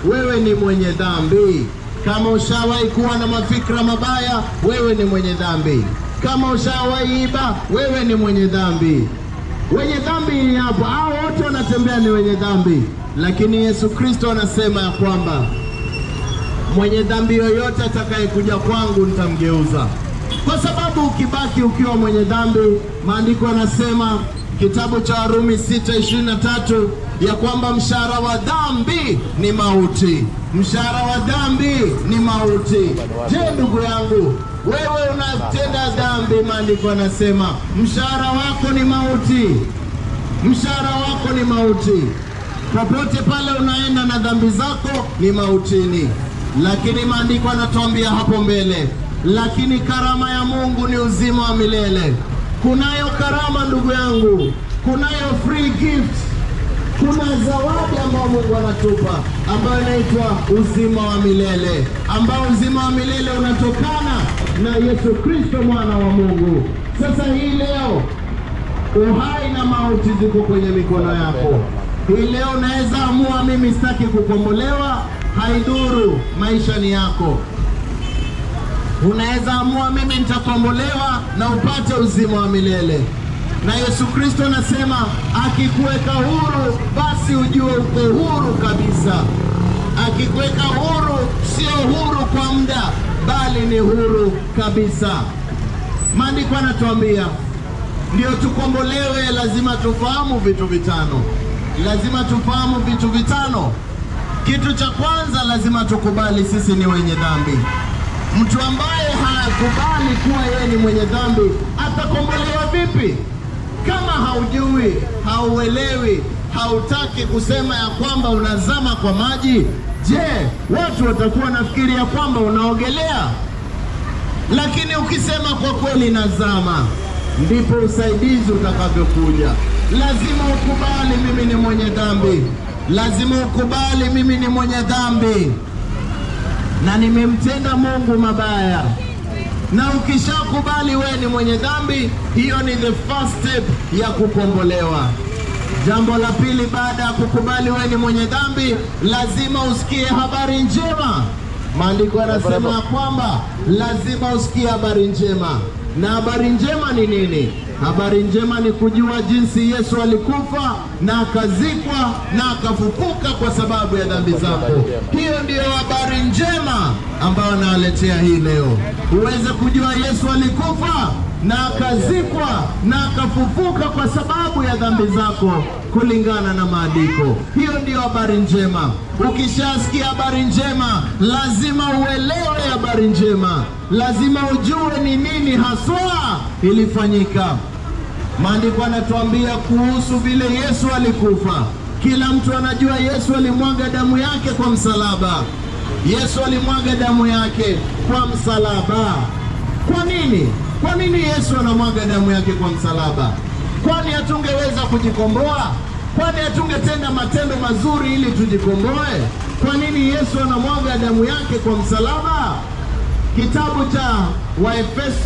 wewe ni mwenye dhambi. Kama ushawahi kuwa na mafikra mabaya, wewe ni mwenye dhambi. Kama ushawahi iba, wewe ni mwenye dhambi. Wenye dhambi ni hapo, hao wote wanatembea ni wenye dhambi, lakini Yesu Kristo anasema ya kwamba mwenye dhambi yoyote atakayekuja kwangu nitamgeuza. Kwa sababu ukibaki ukiwa mwenye dhambi, maandiko yanasema kitabu cha Warumi 6:23 ya kwamba mshahara wa dhambi ni mauti. Mshahara wa dhambi ni mauti. Je, ndugu yangu, wewe unatenda dhambi, maandiko yanasema mshahara wako ni mauti. Mshahara wako ni mauti. Popote pale unaenda na dhambi zako ni mautini, lakini maandiko yanatuambia hapo mbele, lakini karama ya Mungu ni uzima wa milele. Kunayo karama ndugu yangu, kunayo free gift, kuna zawadi ambayo Mungu anatupa ambayo inaitwa uzima wa milele, ambao uzima wa milele unatokana na Yesu Kristo mwana wa Mungu. Sasa hii leo uhai na mauti ziko kwenye mikono yako. Hii leo unaweza amua, mimi sitaki kukombolewa, haidhuru, maisha ni yako. Unaweza amua, mimi nitakombolewa na upate uzima wa milele. Na Yesu Kristo anasema akikuweka huru, basi ujue uko huru kabisa. Akikuweka huru, sio huru kwa muda, bali ni huru kabisa. Maandiko anatuambia ndio tukombolewe, lazima tufahamu vitu vitano. Lazima tufahamu vitu vitano. Kitu cha kwanza, lazima tukubali sisi ni wenye dhambi. Mtu ambaye hakubali kuwa yeye ni mwenye dhambi atakombolewa vipi? Kama haujui, hauelewi, hautaki kusema ya kwamba unazama kwa maji, je, watu watakuwa nafikiri ya kwamba unaogelea? Lakini ukisema kwa kweli nazama, ndipo usaidizi utakavyokuja. Lazima ukubali mimi ni mwenye dhambi, lazima ukubali mimi ni mwenye dhambi na nimemtenda Mungu mabaya. Na ukishakubali wewe ni mwenye dhambi, hiyo ni the first step ya kukombolewa. Jambo la pili, baada ya kukubali wewe ni mwenye dhambi, lazima usikie habari njema. Maandiko yanasema ya kwamba lazima usikie habari njema. Na habari njema ni nini? Habari njema ni kujua jinsi Yesu alikufa na akazikwa na akafufuka kwa sababu ya dhambi zako. Hiyo ndiyo habari njema ambayo nawaletea hii leo, uweze kujua Yesu alikufa na akazikwa na akafufuka kwa sababu ya dhambi zako kulingana na maandiko. Hiyo ndiyo habari njema. Ukishasikia habari njema, lazima uelewe habari njema, lazima ujue ni nini haswa ilifanyika. Maandiko anatuambia kuhusu vile Yesu alikufa. Kila mtu anajua Yesu alimwaga damu yake kwa msalaba. Yesu alimwaga damu yake kwa msalaba. Kwa nini? Kwa nini Yesu anamwaga damu yake kwa msalaba? Kwani hatungeweza kujikomboa? Kwani hatungetenda matendo mazuri ili tujikomboe? Kwa nini Yesu anamwaga damu yake kwa msalaba? Kitabu cha Waefeso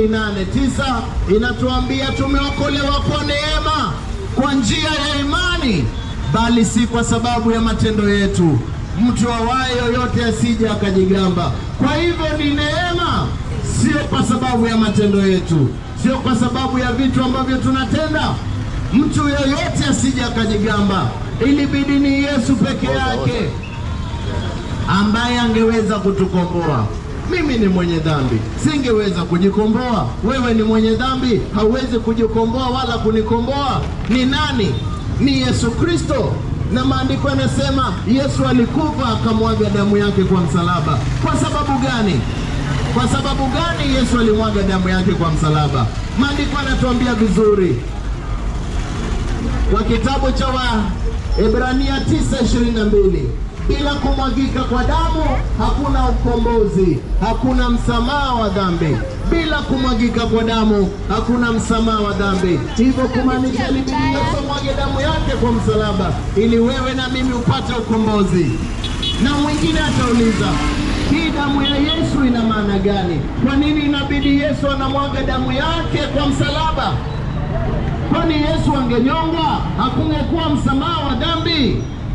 2:8-9 inatuambia tumeokolewa kwa neema kwa njia ya imani, bali si kwa sababu ya matendo yetu, mtu awaye yoyote asije akajigamba. Kwa hivyo ni neema, sio kwa sababu ya matendo yetu, sio kwa sababu ya vitu ambavyo tunatenda. Mtu yoyote asije akajigamba. Ilibidi ni Yesu peke yake ambaye angeweza kutukomboa. Mimi ni mwenye dhambi, singeweza kujikomboa. Wewe ni mwenye dhambi, hauwezi kujikomboa wala kunikomboa. Ni nani? Ni Yesu Kristo. Na maandiko yanasema Yesu alikufa akamwaga damu yake kwa msalaba. Kwa sababu gani? Kwa sababu gani Yesu alimwaga damu yake kwa msalaba? Maandiko yanatuambia vizuri kwa kitabu cha Waebrania 9:22 bila kumwagika kwa damu hakuna ukombozi, hakuna msamaha wa dhambi. Bila kumwagika kwa damu hakuna msamaha wa dhambi. Hivyo kumaanisha ilibidi Yesu amwage damu yake kwa msalaba ili wewe na mimi upate ukombozi. Na mwingine atauliza hii damu ya Yesu ina maana gani? Kwa nini inabidi Yesu anamwaga damu yake kwa msalaba? Kwani Yesu angenyongwa hakungekuwa msamaha wa dhambi?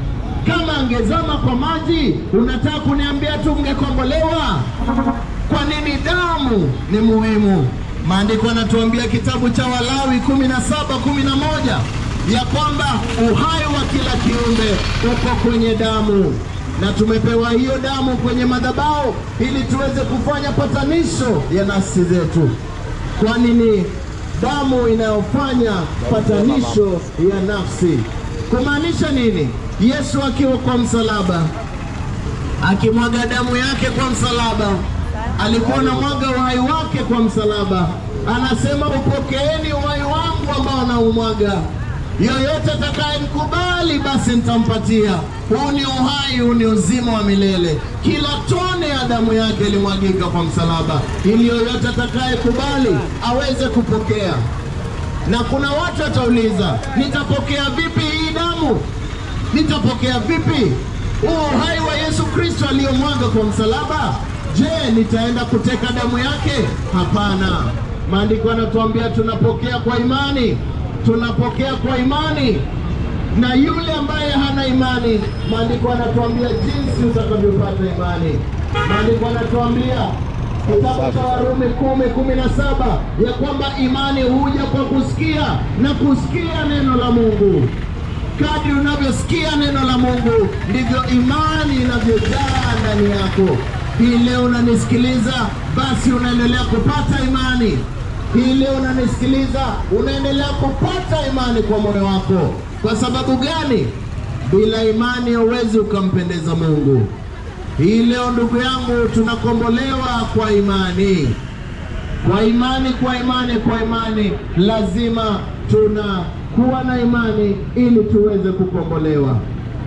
Kama angezama kwa maji, unataka kuniambia tu mngekombolewa? Kwa nini damu ni muhimu? Maandiko yanatuambia kitabu cha Walawi kumi na saba kumi na moja ya kwamba uhai wa kila kiumbe uko kwenye damu, na tumepewa hiyo damu kwenye madhabahu ili tuweze kufanya patanisho ya nafsi zetu. Kwa nini damu inayofanya patanisho ya nafsi? Kumaanisha nini? Yesu akiwa kwa msalaba akimwaga damu yake kwa msalaba, alikuwa na mwaga uhai wake kwa msalaba. Anasema, upokeeni uhai wangu ambao naumwaga, yoyote atakayemkubali basi nitampatia. Huu ni uhai, huu ni uzima wa milele. Kila tone ya damu yake ilimwagika kwa msalaba, ili yoyote atakayekubali aweze kupokea. Na kuna watu watauliza, nitapokea vipi hii damu? Nitapokea vipi huu uhai wa Yesu Kristo aliyomwaga kwa msalaba? Je, nitaenda kuteka damu yake? Hapana. Maandiko yanatuambia tunapokea kwa imani, tunapokea kwa imani. Na yule ambaye hana imani, maandiko yanatuambia jinsi utakavyopata imani. Maandiko yanatuambia kitabu cha Warumi kumi kumi na saba ya kwamba imani huja kwa kusikia na kusikia neno la Mungu. Kadri unavyosikia neno la Mungu ndivyo imani inavyojaa ndani yako. Hii leo unanisikiliza, basi unaendelea kupata imani. Hii leo unanisikiliza, unaendelea kupata imani kwa moyo wako. Kwa sababu gani? Bila imani huwezi ukampendeza Mungu. Hii leo ndugu yangu, tunakombolewa kwa imani, kwa imani, kwa imani, kwa imani. Lazima tunakuwa na imani ili tuweze kukombolewa.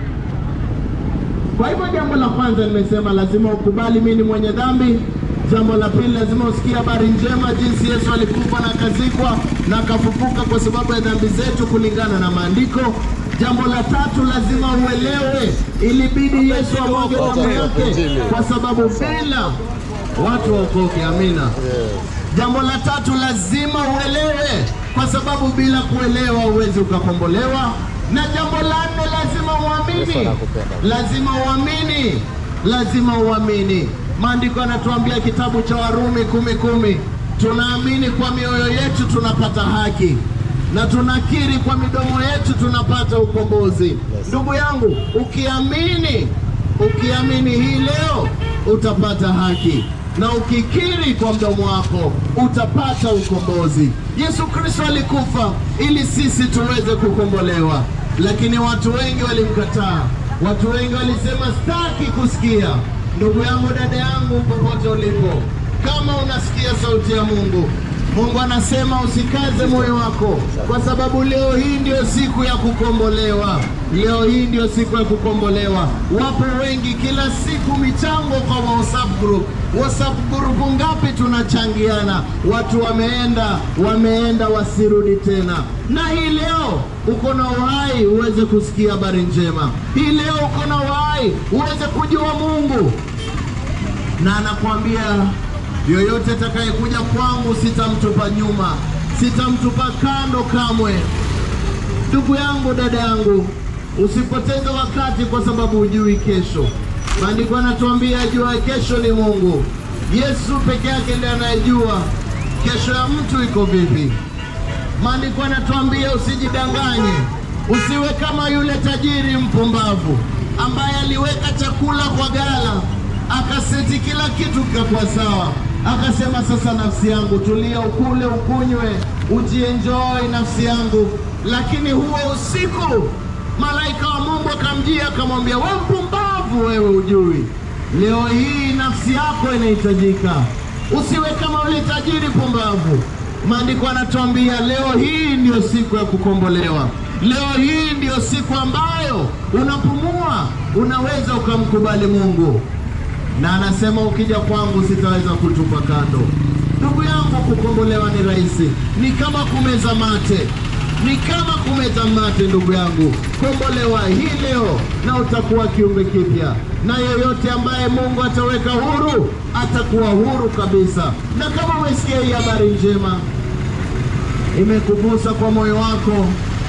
Kwa hivyo, jambo la kwanza nimesema, lazima ukubali mimi ni mwenye dhambi. Jambo la pili, lazima usikie habari njema, jinsi Yesu alikufa na akazikwa na akafufuka kwa sababu ya dhambi zetu kulingana na maandiko. Jambo la tatu, lazima uelewe, ilibidi Yesu amwage damu yake kwa sababu bila watu waokoke. Amina. Jambo la tatu, lazima uelewe, kwa sababu bila kuelewa huwezi ukakombolewa. Na jambo la nne, lazima uamini, lazima uamini, lazima uamini. Maandiko yanatuambia kitabu cha Warumi kumi kumi, tunaamini kwa mioyo yetu tunapata haki na tunakiri kwa midomo yetu tunapata ukombozi. Ndugu yangu, ukiamini, ukiamini hii leo utapata haki na ukikiri kwa mdomo wako utapata ukombozi. Yesu Kristo alikufa ili sisi tuweze kukombolewa, lakini watu wengi walimkataa. Watu wengi walisema sitaki kusikia. Ndugu yangu, dada yangu, popote ulipo, kama unasikia sauti ya Mungu, Mungu anasema usikaze moyo wako, kwa sababu leo hii ndio siku ya kukombolewa. Leo hii ndio siku ya kukombolewa. Wapo wengi, kila siku michango kwa WhatsApp group. WhatsApp group ngapi tunachangiana? Watu wameenda, wameenda wasirudi tena. Na hii leo uko na uhai uweze kusikia habari njema. Hii leo uko na uhai uweze kujua Mungu, na anakuambia yoyote atakayekuja kwangu sitamtupa nyuma, sitamtupa kando kamwe. Ndugu yangu, dada yangu, usipoteze wakati kwa sababu hujui kesho. Maandiko yanatuambia ajua kesho ni Mungu. Yesu peke yake ndiye anayejua kesho ya mtu iko vipi. Maandiko yanatuambia usijidanganye, usiwe kama yule tajiri mpumbavu ambaye aliweka chakula kwa gala akaseti kila kitu kikakuwa sawa, akasema sasa, nafsi yangu tulia, ukule ukunywe, ujienjoy nafsi yangu. Lakini huo usiku malaika wa Mungu akamjia akamwambia, we mpumbavu, wewe ujui leo hii nafsi yako inahitajika. Usiwe kama ule tajiri pumbavu. Maandiko anatuambia leo hii ndiyo siku ya kukombolewa. Leo hii ndiyo siku ambayo unapumua, unaweza ukamkubali Mungu na anasema ukija kwangu sitaweza kutupa kando. Ndugu yangu, kukombolewa ni rahisi, ni kama kumeza mate, ni kama kumeza mate. Ndugu yangu, kombolewa hii leo na utakuwa kiumbe kipya, na yeyote ambaye Mungu ataweka huru atakuwa huru kabisa. Na kama umesikia hii habari njema, imekugusa kwa moyo wako,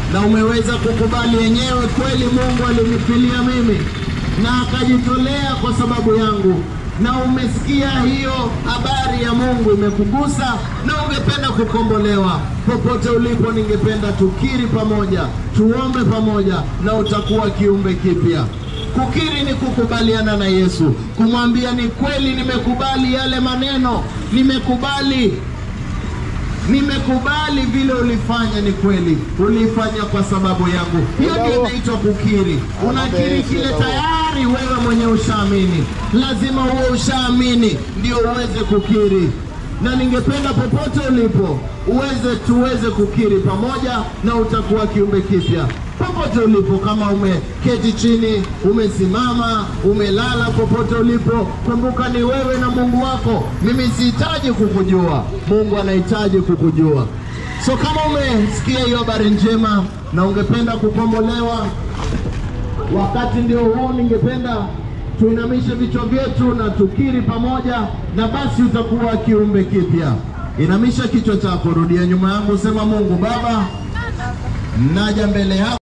na umeweza kukubali yenyewe kweli Mungu alinifilia mimi na akajitolea kwa sababu yangu, na umesikia hiyo habari ya Mungu imekugusa na ungependa kukombolewa, popote ulipo, ningependa tukiri pamoja, tuombe pamoja, na utakuwa kiumbe kipya. Kukiri ni kukubaliana na Yesu, kumwambia ni kweli, nimekubali yale maneno, nimekubali nimekubali vile ulifanya, ni kweli ulifanya kwa sababu yangu. Hiyo ndio inaitwa kukiri. Unakiri kile tayari wewe mwenye ushaamini, lazima uwe ushaamini ndio uweze kukiri. Na ningependa popote ulipo uweze tuweze kukiri pamoja, na utakuwa kiumbe kipya popote ulipo, kama umeketi chini, umesimama, umelala, popote ulipo, kumbuka ni wewe na Mungu wako. Mimi sihitaji kukujua, Mungu anahitaji kukujua. So kama umesikia hiyo habari njema na ungependa kukombolewa, wakati ndio huu, ningependa tuinamishe vichwa vyetu na tukiri pamoja, na basi utakuwa kiumbe kipya. Inamisha kichwa chako, rudia nyuma yangu, sema: Mungu Baba, naja mbele yako